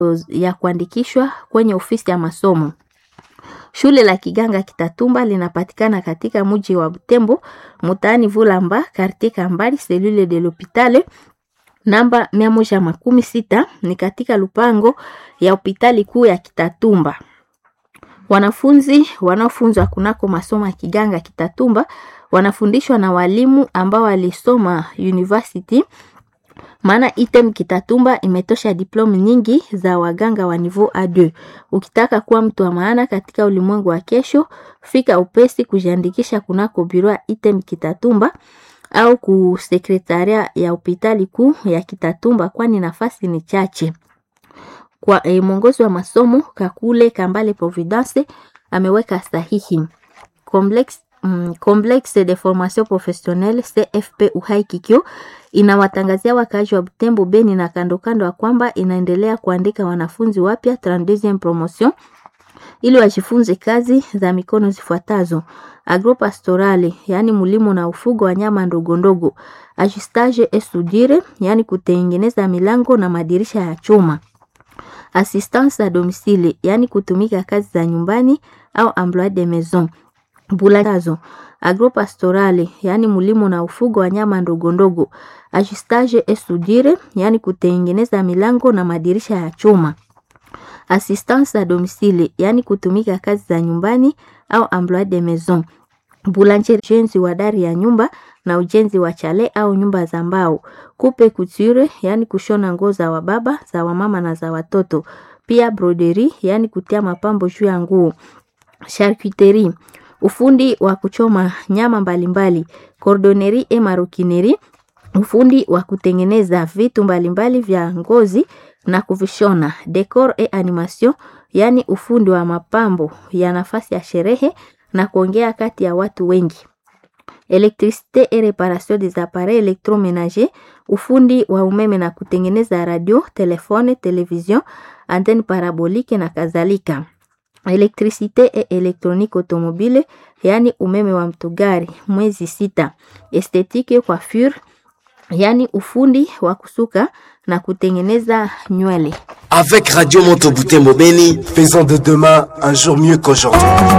ya kuandikishwa kwenye ofisi ya masomo. Shule la Kiganga Kitatumba linapatikana katika mji wa Butembo, mtaani Vulamba, quartier Kambali, selule de l'hopitale namba mia moja makumi sita ni katika lupango ya hospitali kuu ya Kitatumba. Wanafunzi wanaofunzwa kunako masomo ya Kiganga Kitatumba wanafundishwa na walimu ambao walisoma university, maana item Kitatumba imetosha diplome nyingi za waganga wa niveau A2. Ukitaka kuwa mtu wa maana katika ulimwengu wa kesho, fika upesi kujiandikisha kunako biro item Kitatumba au ku sekretaria ya hospitali kuu ya Kitatumba, kwani nafasi ni chache. Kwa eh, mwongozi wa masomo Kakule Kambale Providence ameweka sahihi. Complex, mm, Complexe de formation professionnelle CFP Uhai Kikyo inawatangazia wakaaji wa Butembo, Beni na kando kando ya kwamba inaendelea kuandika wanafunzi wapya 32e promotion ili wajifunze kazi za mikono zifuatazo: agropastorale, yani mulimo na ufugo wa nyama ndogo ndogo, ajustage et soudure, yani kutengeneza milango na madirisha ya chuma assistance à domicile yani kutumika kazi za nyumbani au emploi de maison. Bulatazo agropastorale yani mulimo na ufugo wa nyama ndogo ndogo. Ajustage et soudure yani kutengeneza milango na madirisha ya chuma. Assistance à domicile yani kutumika kazi za nyumbani au emploi de maison. Boulanger, ujenzi wa dari ya nyumba na ujenzi wa chale au nyumba za mbao. Coupe couture, yani kushona nguo za wababa, za wamama na za watoto. Pia broderie, yani kutia mapambo juu ya nguo. Charcuterie, ufundi wa kuchoma nyama mbalimbali. Cordonnerie et maroquinerie, ufundi wa kutengeneza vitu mbalimbali vya ngozi na kuvishona. Decor et animation, yani ufundi wa mapambo ya nafasi ya sherehe na kuongea kati ya watu wengi. Electricité et réparation des appareils électroménagers, ufundi wa umeme na kutengeneza radio, telefone, television, antenne parabolique na kadhalika. Electricité et électronique automobile, yani umeme wa mtugari, mwezi sita. Esthétique coiffure, yani ufundi wa kusuka na kutengeneza nywele. Avec Radio Moto Butembo Beni, faisons de demain un jour mieux qu'aujourd'hui.